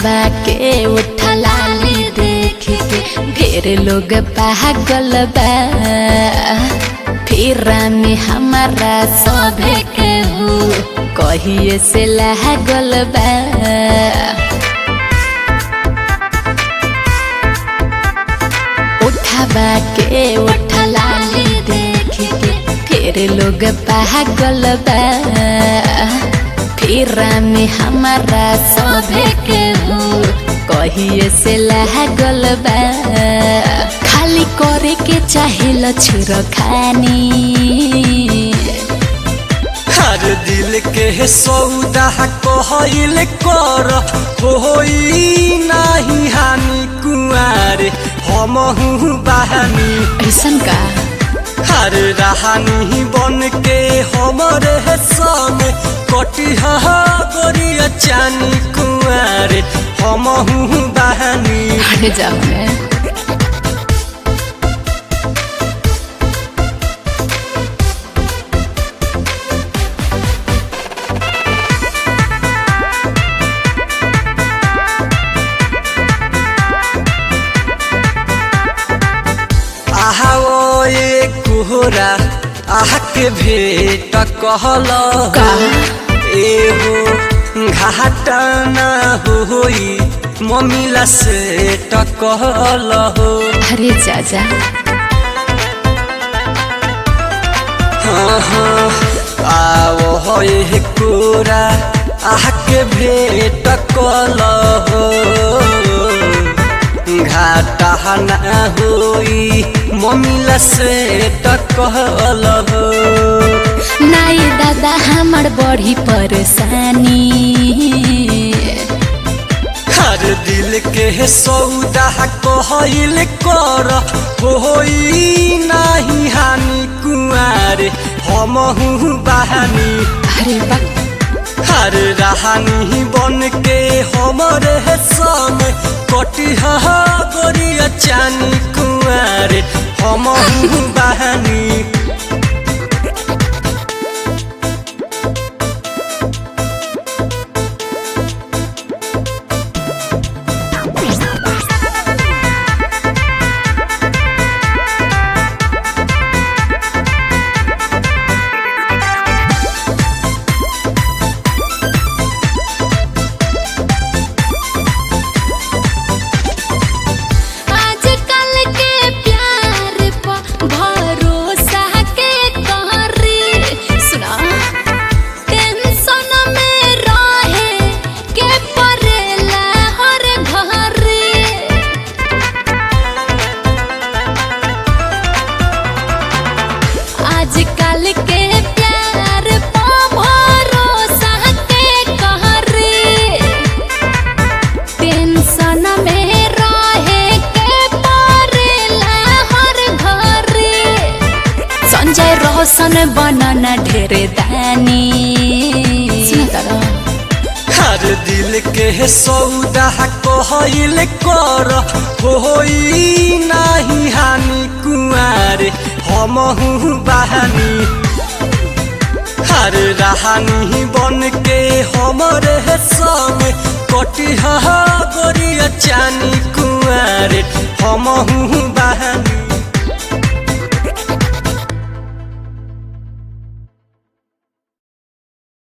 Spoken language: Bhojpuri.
उठावा के उठलाली देख के ढेर लोग पागल बा फिर में हमारा सभे के हो कहिए से लागल बा उठावा के उठलाली देख के फिर लोग पागल बा फिर में हमारा सभे के हो कहिए से लागल बा खाली करे के चाहे लछुर खानी हर दिल के सौदा कहल कर होई नाही हानि कुआरे हमहू बहानी ऐसन का हर रहानी बन के हमरे संग कटिहा गोरिया चानी कुआरे हमहू बहानी अरे जाओ मैं आहा ओ ये कोहरा आह के भेट कहल का? एगो घाटा ना होई मम्मीला से टकल हो अरे जाजा हाँ हाँ आओ हो ये कोरा आह के भेट कल हो घाटा ना होई मम्मीला से टकल हो नाई दादा हमर बड़ी परेशानी हर दिल के सौदा कहल कर होई नाही हानि कुआरे हमहू बहानी अरे बा हर रहानी बन के हमरे संग कटिहा गोरिया चानी कुआरे हमहू बहानी आजकल के प्यार पर भरोसा के कहरी सुना टेंशन में रहे के परेला हर घरी आजकल के प्यार पर भरोसा के कहरी टेंशन में रहे के परेला हर घरे संजय रोशन बनन ढेर दानी हर दिल के सौदा कहल कर होई नाही हानि कुआरे हमहू बहानी हर रहानी बन के हमरे संग कटिहा गोरी